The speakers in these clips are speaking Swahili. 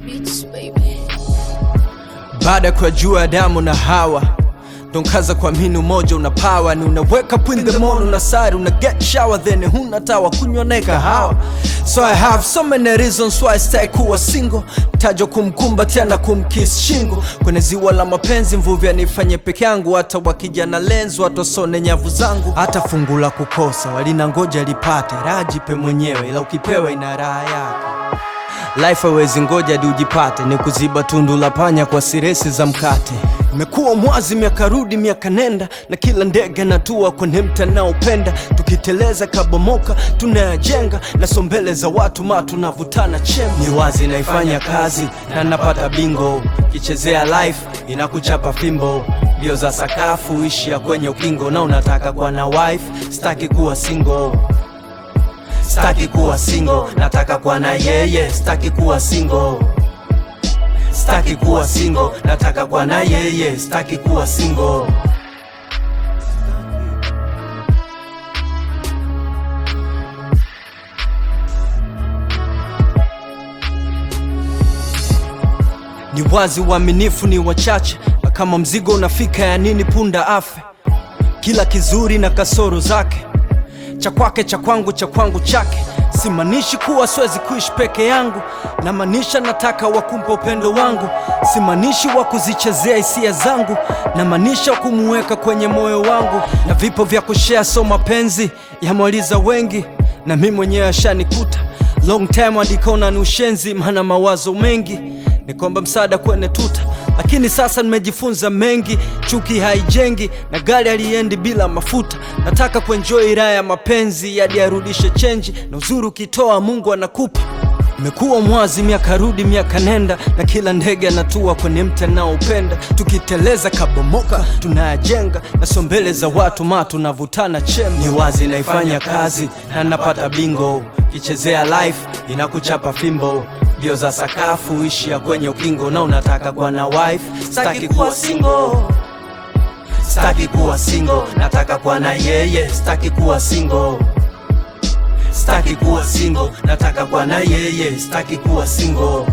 Beats, baby. baada ya kujua Adamu na Hawa donkaza kuamini umoja una power ni unaweka up in the morning una sari una get shower then huna tawa kunywa na kahawa so I have so many reasons why I stay kuwa single tajo kumkumbatia na kumkiss shingo kwenye ziwa la mapenzi mvuvi anifanye peke yangu hata wakija na lenzi watu wasone nyavu zangu hata fungu la kukosa walina ngoja lipate rajipe mwenyewe ila ukipewa ina raha yake Life hawezi ngoja hadi ujipate, ni kuziba tundu la panya kwa siresi za mkate. Imekuwa mwazi miaka rudi miaka nenda, na kila ndege natua kwenye mta naopenda. Tukiteleza kabomoka tunayajenga, na sombele za watu ma tunavutana chemba. Ni wazi naifanya kazi na napata bingo, kichezea life inakuchapa fimbo. Mbio za sakafu ishia kwenye ukingo, na unataka kuwa na wife, staki kuwa single staki kuwa single nataka kuwa na yeye staki kuwa single staki kuwa single nataka kuwa na yeye staki kuwa single ni wazi uaminifu ni wachache na kama mzigo unafika ya nini punda afe kila kizuri na kasoro zake cha kwake cha kwangu cha kwangu chake simaanishi kuwa siwezi kuishi peke yangu namaanisha nataka wakumpa upendo wangu simaanishi wa kuzichezea hisia zangu namaanisha kumuweka kwenye moyo wangu na vipo vya kushea so mapenzi yamwaliza wengi na mi mwenyewe ashanikuta long time adikaona ni ushenzi maana mawazo mengi ni kwamba msaada kwenye tuta lakini sasa nimejifunza mengi chuki haijengi na gari aliendi bila mafuta nataka kuenjoy raha ya mapenzi hadi arudishe chenji na uzuri ukitoa mungu anakupa imekuwa mwazi miaka rudi miaka nenda na kila ndege anatua kwenye mti anaopenda tukiteleza kabomoka tunayajenga na sombele za watu ma tunavutana chemba ni wazi naifanya kazi na napata bingo kichezea life inakuchapa fimbo mbio za sakafu ishia kwenye ukingo na unataka kuwa na wife staki kuwa single staki kuwa single nataka kuwa na yeye staki kuwa single staki kuwa single nataka kuwa na yeye staki kuwa single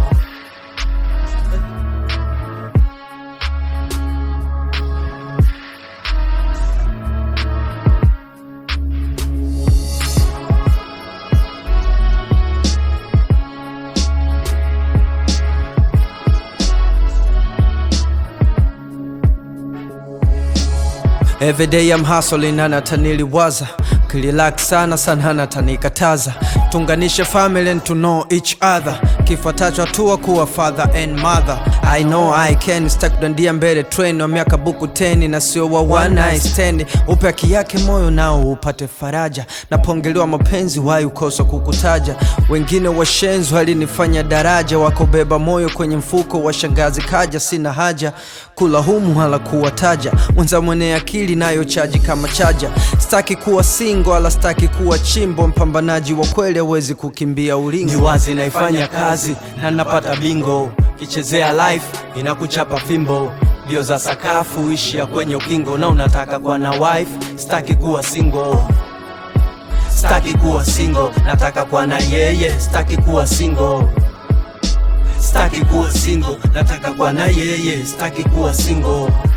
Every day I'm hustling and ataniliwaza kililak sana sana natanikataza tunganishe family and to know each other kifuatacho hatua kuwa father and mother I know I can stak kudandia mbele train wa miaka buku teni na sio wa one night stand upe haki yake moyo nao upate faraja napongelewa mapenzi wai ukosa kukutaja wengine washenzi walinifanya daraja wakobeba moyo kwenye mfuko wa shangazi kaja sina haja kula humu hala kuwataja mwenza mwenye akili nayo chaji kama chaja staki kuwa singo ala staki kuwa chimbo mpambanaji wa kweli hawezi kukimbia ulingo ni wazi naifanya kazi na napata bingo kichezea life inakuchapa fimbo mbio za sakafu ishia kwenye ukingo na unataka kuwa na wife staki kuwa single staki kuwa single nataka kuwa na yeye staki kuwa single staki kuwa single nataka kuwa na yeye staki kuwa single